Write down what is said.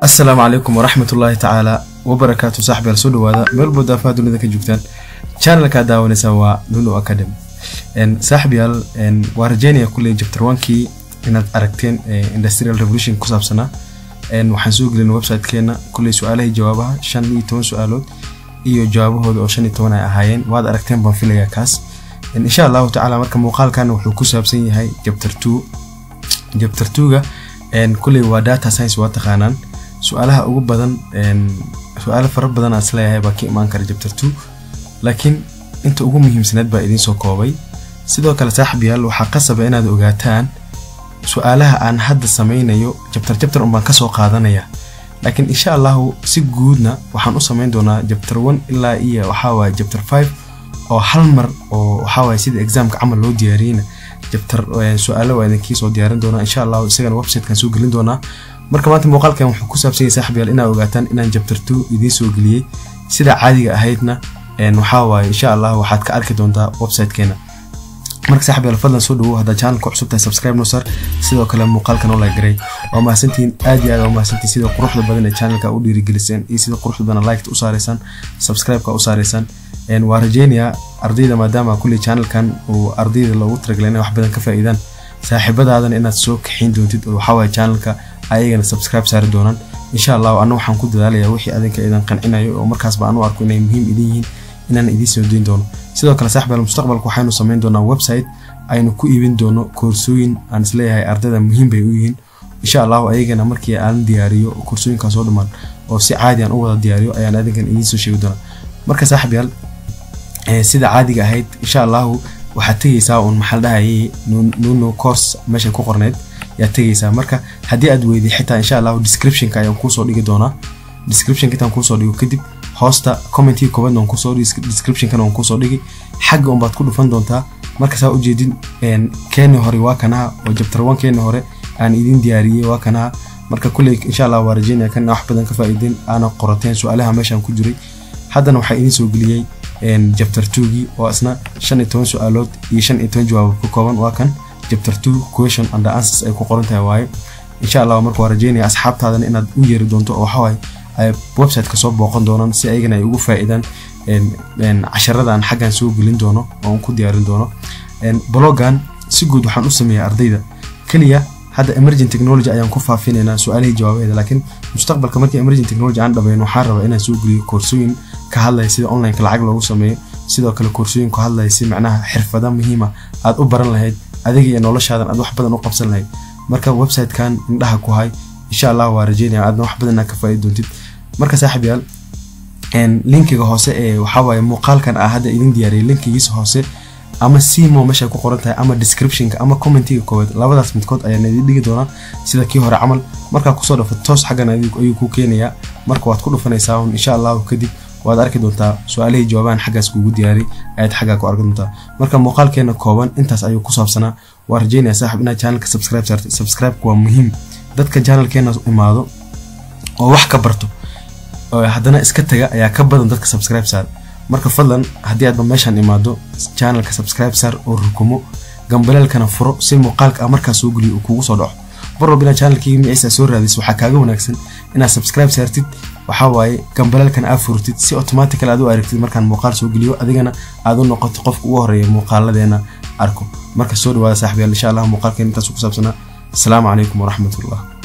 asalaamu calaykum waraxmat ullaahi tacaala wabarakaatu saaxibayaal soo dhawaada meel walbo daafaha dunida ka joogtaan channelkaa daawanaysa waa nuno academy saaxibayaal waa rajeynaya kulley chapter onkii inaad aragteen industrial revolution ku saabsanaa waxaan soo gelin websitekeena kulley su-aalahii jawaabaha shan iyo toban su-aalood iyo jawaabahooda oo shan iyo toban ay ahaayeen waad aragteen baan filayaa kaas insha allahu tacaala marka muuqaalkan wuxuu ku saabsan yahay chapter two chapter two-ga kulley waa data science waa taqaanaan su-aalaha ugu badan su-aalo fara badan aan isleeyahay baa ka imaan kara chapter two laakiin inta ugu muhiimsaneed baa idiin soo koobay sidoo kale saaxib yaal waxaa qasaba inaad ogaataan su-aalaha aan hadda sameynayo jabtar jabtar unbaan kasoo qaadanaya laakiin insha allahu si guudna waxaan u sameyn doonaa jabtar one ilaa iyo waxaawaye jabtar five oo hal mar oo waxaawaye sida examka camal loo diyaariyeyna jabtar su-aalo waa idinkii soo diyaarin doonaa insha allahu isagana websitekan soo gelin doonaa marka maanta muuqaalkan wuxuu ku saabsan yahay saaxib yaal inaad ogaataan inaan jabtar two idiin soo geliyey sida caadiga ahaydna waxaa waaye insha allah waxaad ka arki doontaa websitekeena marka saaxib yaal fadlan soo dhawow haddaa channelka cusub tahay subscribe noo sar sidoo kale muuqaalkan oo lagaray waa mahadsantihiin aad iyo aad waa mahadsantihiin sida quruxda badan ee channelka u dhiirigeliseen iyo sida quruxda badan liketa u saaraysaan subscribe-ka u saaraysaan waa rajeynayaa ardayda maadaama kulley channelkan uu ardayda loogu talagalay inay wax badan ka faa'iidaan saaxiibadaadana inaad soo kaxayn doontid oo waxaa waaye channelka ayagana subscribe saari doonaan insha allahu anna waxaan ku dadaalayaa wixii adinka idan qancinayo oo markaasba aan u arko inay muhiim idin yihiin inaan idiin soo dayn doono sidoo kale saaxibaal mustaqbalka waxaynu sameyn doonaa website aynu ku iibin doono koorsooyin aan isleeyahay ardayda muhiim bay u yihiin insha allahu ayagana markii aan diyaariyo koorsooyinkan soo dhamaan oo si caadi aan u wada diyaariyo ayaan adinkan idiin soo sheegi doonaa marka saaxibayaal sida caadiga ahayd insha allahu waxaad tegeysaa uun maxaa dhahayay nuno course meesha ku qorneyd yaad tegeysaa marka haddii aad weyday xitaa insha allahu descriptionka ayaan kuusoo dhigi doonaa descriptionka intaan kuusoo dhigo kadib hoosta commentii koobaadna waan kusoo dhigi descriptionkana waan kuusoo dhigi xagga unbaad ku dhufan doontaa marka saa ujeedin keeni hore waa kanaha oo jabtar one keeni hore aan idin diyaariyey waa kanaha marka kulley insha allah waa rajeynaya kan wax badan ka faa'iideen aana qorateen su-aalaha meeshaan ku jiray haddana waxaa idiin soo geliyey jabtar two-gii oo isna shan iyo toban su-aalood iyo shan iyo toban jawaab ka kooban waa kan jabtar two question and answers ay ku qoran tahay waaye insha allah marka waa rajeynaya asxaabtaadana inaad u yeeri doonto oo waxawaaye ay website kasoo booqan doonaan si ayagana ay ugu faa'iidaan casharada aan xaggan soo gelin doono oo aan ku diyaarin doono blogan si guud waxaan u sameeyaa ardayda keliya hadda emergent technology ayaan ku faafinaynaa su-aalihii jawaabaheeda laakiin mustaqbalka markii emergent technology aan dhabayno waxaan rabaa inaan soo geliyo koorsooyin ka hadlaya sida onlineka lacag loogu sameeyo sidoo kale koorsooyin ku hadlaya si macnaha xirfada muhiima aad u baran lahayd adiga iyo noloshaadan aad wax badan u qabsan lahayd marka websitekan indhaha ku hay insha allah waa rajeynaya aadna wax badan ka faaidi doontid marka saaxib yaal linkiga hoose ee waxawaaye muuqaalkan ah hadda idin diyaariyay linkigiisa hoose ama simo meesha ku qoran tahay ama descriptionka ama commentiga koowaad labadaas midkood ayaan idin dhigi doonaa sida kii hore camal markaa kusoo dhafo toos xaggan ayuu ku keenayaa marka waad ku dhufanaysaa insha allahu kadib waad arki doontaa su-aalihii jawaabahan xaggaas kugu diyaari ayaad xaggaa ku arki doontaa marka muuqaalkeena kooban intaas ayuu ku saabsanaa waa rajeynaya saaxib inaad channelka subscribe saartay subscribe-ka waa muhiim dadka channelkeena imaado oo wax ka barto haddana iska taga ayaa ka badan dadka subscribe saar marka fadlan haddii aadba meeshaan imaado channelka subscribe saar oo rukumo gambaleelkana furo si muuqaalka ah markaa soo geliyo uu kugu soo dhaco mar walba inaad channelkii miciisa soo raadis waxaa kaaga wanaagsan inaad subscribe saartid waxaa waaye gambaleelkana aad furtid si automatical aad u aragtid markaan muuqaal soo geliyo adigana aad u noqoto qofka ugu horeeya muuqaaladeena arko marka soo dhawaada saaxibayaal insha allah muuqaalkeen intaas ku saabsanaa asalaamu calaykum waraxmatullah